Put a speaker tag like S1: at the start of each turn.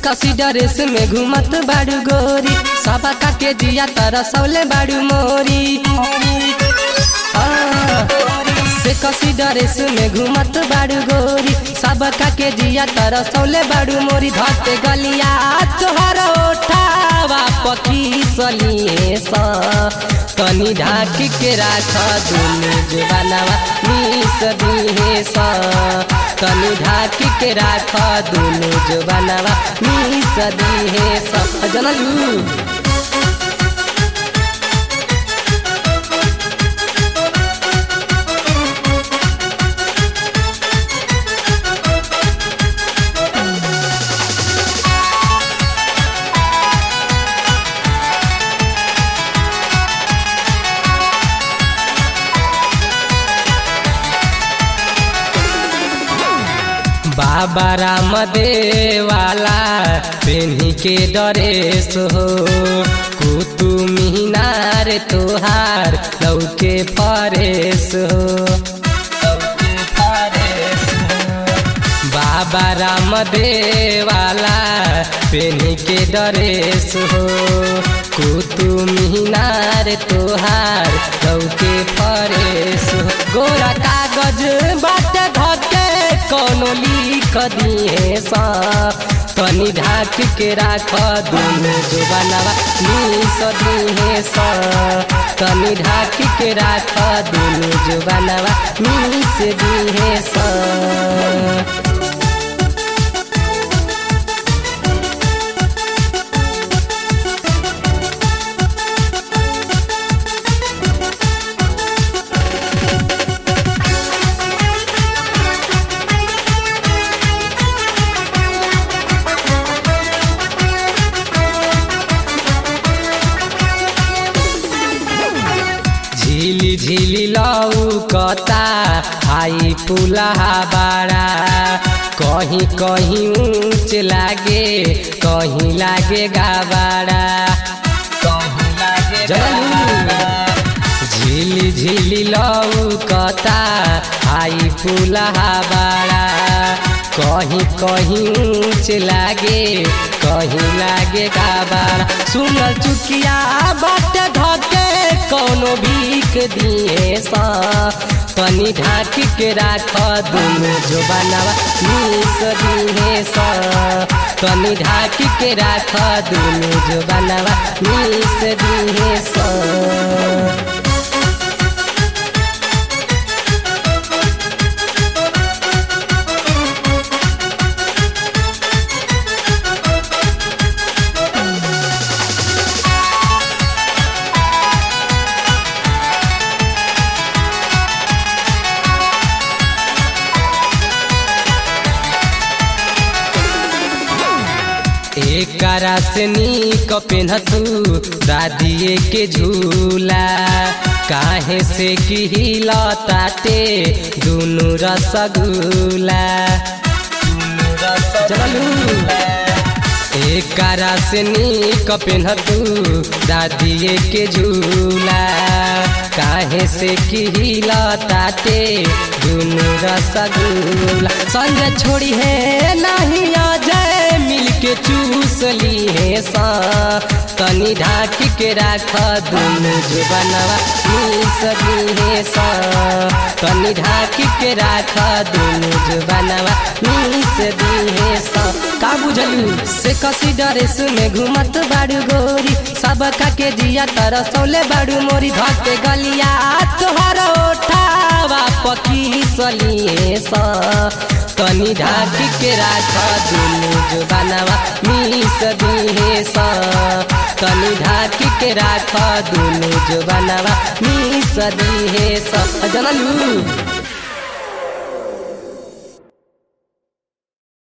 S1: कसी ड्रेस में घूमत बाड़ू गोरी सबा का के जिया तर सौले बाड़ू मोरी से कसी ड्रेस में घूमत बाड़ू गोरी सब का के जिया तर सौले बाड़ू मोरी धते गलिया तोहर ओठावा पकी सलिए सा तनी ढाक के राख दुनु जुबानवा मिस दिहे सा तनी ढाक के राख दुनु जुबानवा मिस दिहे सा जनलू बाबा राम देवाला पेन्ही के डरेस हो कुतु मीनार तोहार लौके फरेस हो लौके फरेस हो। बाबा राम देवाला पेन्ही के डरेस हो कुतु मीनार तोहार लौके फरेस हो गोरा कागज बाटे धके कोनो लिख दिए सा तनी ढाक के राख दुनु जुबानवा मिस दिए सा तनी ढाक के राख दुनु जुबानवा मिस दिए सा झिली झिली लौकता हाई पुलहा बाड़ा कहीं कहीं ऊंच लागे कहीं लागे गाबाड़ा कहीं लागे झिली झिली लौकता हाई पुलहा बाड़ा कहीं कहीं ऊंच लागे कहीं लागे गाबाड़ा सुनल चुकिया बाटे धके कोनो भीख दिए सा तनी ढाक के राख दुनु जुबानवा मिस दिए सा तनी ढाक के राख दुनु जुबानवा मिस दिए सा एकरा से नीक पेन्हतू दादिए के झूला काहे से किहिला ताटे दुनु रसगुला चलू एकरा से नीक पेन्हतू दादिए के झूला काहे से किहिला ताटे दुनु रसगुला संजय छोड़ी है नहीं आ जाए मिल के चूस ली है सा तनी ढाक के राख दुनु जुबनवा मिस ली है सा तनी ढाक के राख दुनु जुबनवा मिस दी है सा का बुझलू से कसी ड्रेस में घूमत बाड़ू गोरी सब का के जिया तर सौले बाड़ू मोरी धके गलिया तोहर ओठावा पकी सलिए सा तनी ढाक के राख दुनु जुबानवा मिस दिहे सा तनी ढाक के राख दुनु जुबानवा मिस दिहे सा जनलू